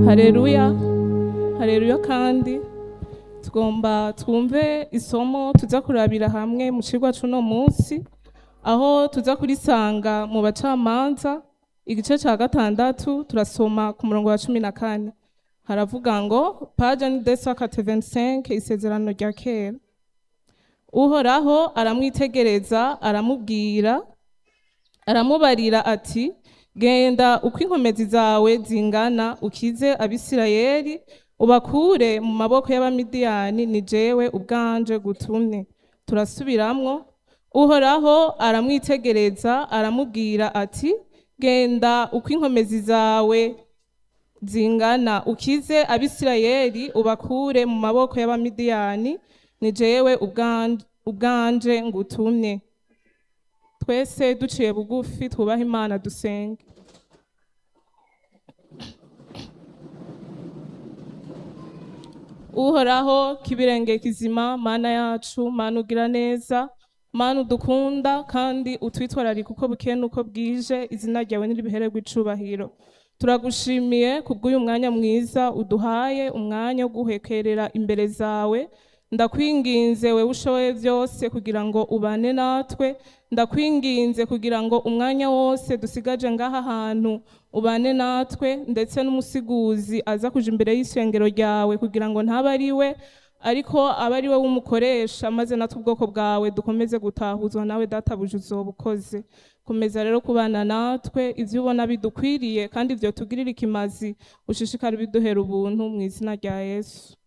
hareruya hareruya kandi tugomba twumve isomo tuza kurabira hamwe mu cigwa c'uno munsi aho tuza kurisanga mu bacamanza igice ca gatandatu turasoma ku murongo wa cumi na kane haravuga ngo paja ni desakate 25 isezerano rya kera uhoraho aramwitegereza aramubwira aramubarira ati genda uko inkomezi zawe zingana ukize abisirayeli ubakure mu maboko y'abamidiyani ni jewe ubwanje gutumye turasubiramwo uhoraho aramwitegereza aramubwira ati genda uko inkomezi zawe zingana ukize abisirayeli ubakure mu maboko y'abamidiyani ni jewe ubwanje, ubwanje ngutumye twese duciye bugufi twubahe imana dusenge uhoraho kibirenge kizima mana yacu mana ugira neza mana udukunda kandi utwitwararika uko bukeye n'uko bwije izina ryawe niribihererwa icubahiro turagushimiye kubw'uyu mwanya mwiza uduhaye umwanya wo guhekerera imbere zawe ndakwinginze wewe ushoboye byose kugira ngo ubane natwe ndakwinginze kugira ngo umwanya wose dusigaje ngaha hantu ubane natwe ndetse n'umusiguzi aza kuja imbere y'isengero ryawe kugira ngo ntabe ari we ariko abe ari we w'umukoresha maze natwe ubwoko bwawe dukomeze gutahuzwa nawe databuja uzoba ukoze komeza rero kubana natwe ivyo ubona bidukwiriye kandi ivyo tugirira ikimazi ushishikare biduhera ubuntu mu izina rya yesu